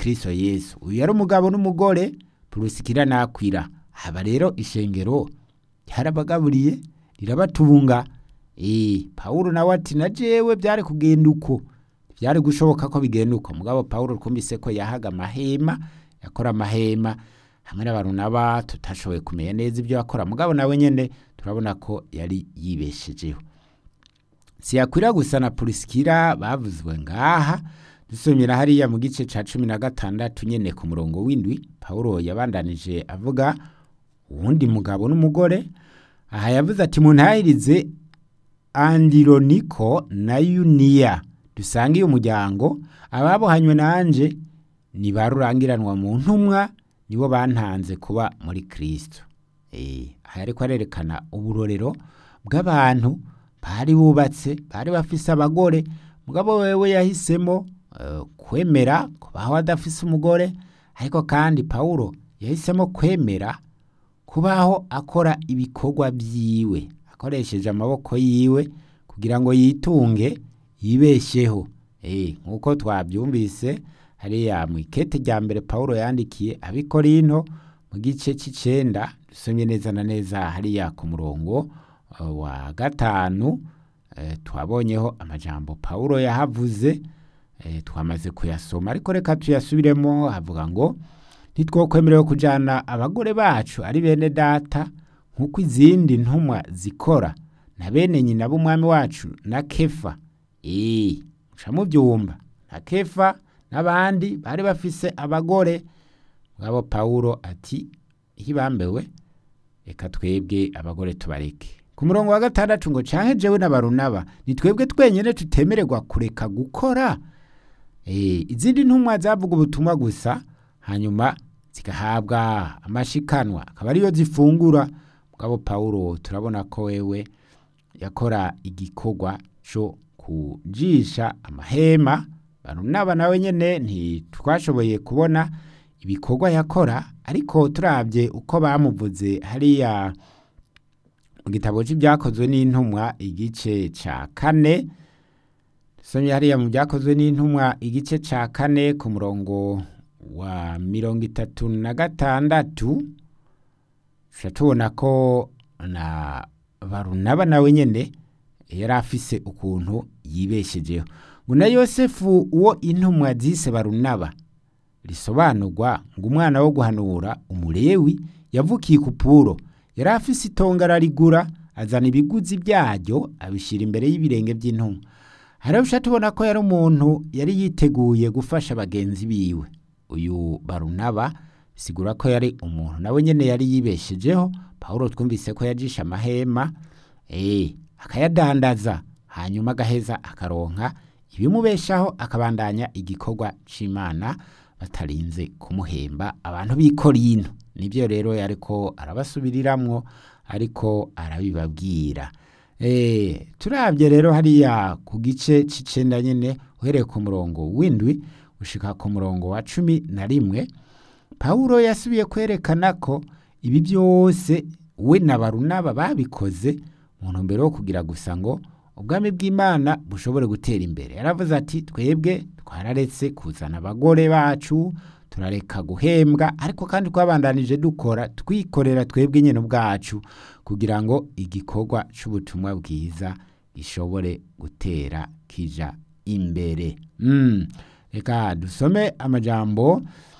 kristo yesu uyu yari umugabo n'umugore purusikira nakwira haba rero ishengero ryarabagaburiye rirabatunga Eh, Pawulo nawe ati na jewe byari kugenda uko byari gushoboka ko bigenda uko mugabo Pawulo twumvise ko yahaga amahema yakora amahema hamwe n'abarunaba tutashoboye kumenya neza ibyo yakora mugabo nawe nyene turabona ko yari yibeshejeho siyakwira gusa na Pulisikira bavuzwe ngaha dusomera hariya mu gice ca cumi na gatandatu nyene ku murongo w'indwi Pawulo yabandanije avuga uwundi mugabo n'umugore aha yavuze ati muntahirize andironiko na yuniya dusangiye umuryango ababohanywe nanje ni ba rurangiranwa mu ntumwa nibo bantanze kuba muri kristo Eh, aha ariko arerekana uburorero bw'abantu bari bubatse bari bafise abagore mugabo wewe yahisemo eh, kwemera kubaho adafise umugore ariko kandi pawulo yahisemo kwemera kubaho akora ibikorwa byiwe akoresheje amaboko yiwe kugira ngo yitunge yibesheho Eh, nk'uko twabyumvise hariya mu ikete rya mbere pawulo yandikiye abikorinto mu gice c'icenda dusomye neza na neza hariya ku murongo uh, wa gatanu eh, twabonyeho amajambo pawulo yahavuze eh, twamaze kuyasoma ariko reka tuyasubiremo havuga ngo ntitwokwemerewe kujana abagore bacu ari bene data nk'uko izindi ntumwa zikora na bene nyina b'umwami wacu na kefa ee muca mubyumva na kefa n'abandi bari bafise abagore ngabo pawulo ati hibambewe reka twebwe abagore tubareke ku murongo wa gatandatu ngo canke jewe na barunaba ni twebwe twenyene tutemererwa kureka gukora Eh, izindi ntumwa zavuga ubutumwa gusa hanyuma zigahabwa amashikanwa akaba ariyo zifungura mugabo pawulo turabona ko wewe yakora igikorwa co kujisha amahema barunaba nawe nyene ntitwashoboye kubona ibikorwa yakora ariko turabye uko bamuvuze hariya mu gitabo c'ibyakozwe n'intumwa igice ca kane dusomye hariya mu byakozwe n'intumwa igice ca kane ku murongo wa mirongo itatu na gatandatu tuca tubona ko na barunaba nawe nyene yari afise ukuntu yibeshejeho ngo na yosefu uwo intumwa zise barunaba risobanurwa ngo umwana wo guhanura umulewi yavukiye ku puro yari afise itongo ararigura azana ibiguzi byaryo abishyira imbere y'ibirenge by'intumwa harabusha tubona ko yari umuntu yari yiteguye gufasha bagenzi biwe uyu barunaba bisigura ko yari umuntu nawe nyene yari yibeshejeho pawulo twumvise ko yajisha amahema eh akayadandaza hanyuma agaheza akaronka ibimubeshaho akabandanya igikorwa c'imana batarinze kumuhemba abantu b'ikorino nibyo rero yariko arabasubiriramwo ariko arabibabwira Eh, turabye rero hariya ku gice c'icenda nyene uhereye ku murongo w'indwi ushika ku murongo wa cumi na rimwe pawulo yasubiye kwerekana ko ibi byose we na barunaba babikoze mu ntumbero yo kugira gusa ngo ubwami bw'imana bushobore gutera imbere yaravuze ati twebwe twararetse kuzana abagore bacu turareka guhembwa ariko kandi twabandanije dukora twikorera twebwe nyine ubwacu kugira ngo igikorwa c'ubutumwa bwiza gishobore gutera kija imbere mm. reka dusome amajambo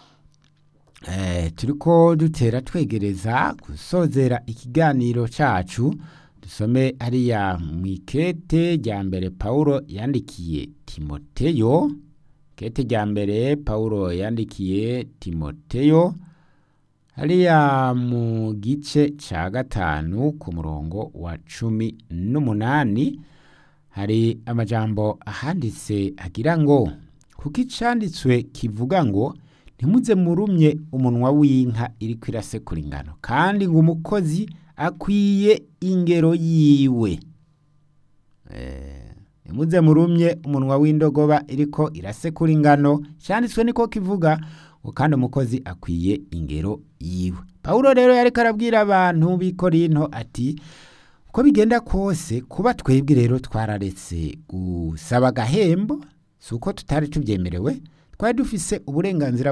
eh, turiko dutera twegereza gusozera ikiganiro cacu dusome hariya mu ikete rya mbere pawulo yandikiye timoteyo kete rya mbere pawulo yandikiye timoteyo hariya mu gice ca gatanu ku murongo wa cumi n'umunani hari amajambo ahanditse agira ngo kuko icanditswe kivuga ngo ntimuze murumye umunwa w'inka iriko irasekura ingano kandi ngo umukozi akwiye ingero yiwe ntimuze murumye umunwa w'indogoba iriko irasekura ingano cyanditswe niko kivuga ngo kandi umukozi akwiye ingero yiwe pawulo rero yariko arabwira abantu b'i korinto ati uko bigenda kose kuba twebwe rero twararetse gusaba agahembo si uko tutari tubyemerewe twari dufise uburenganzira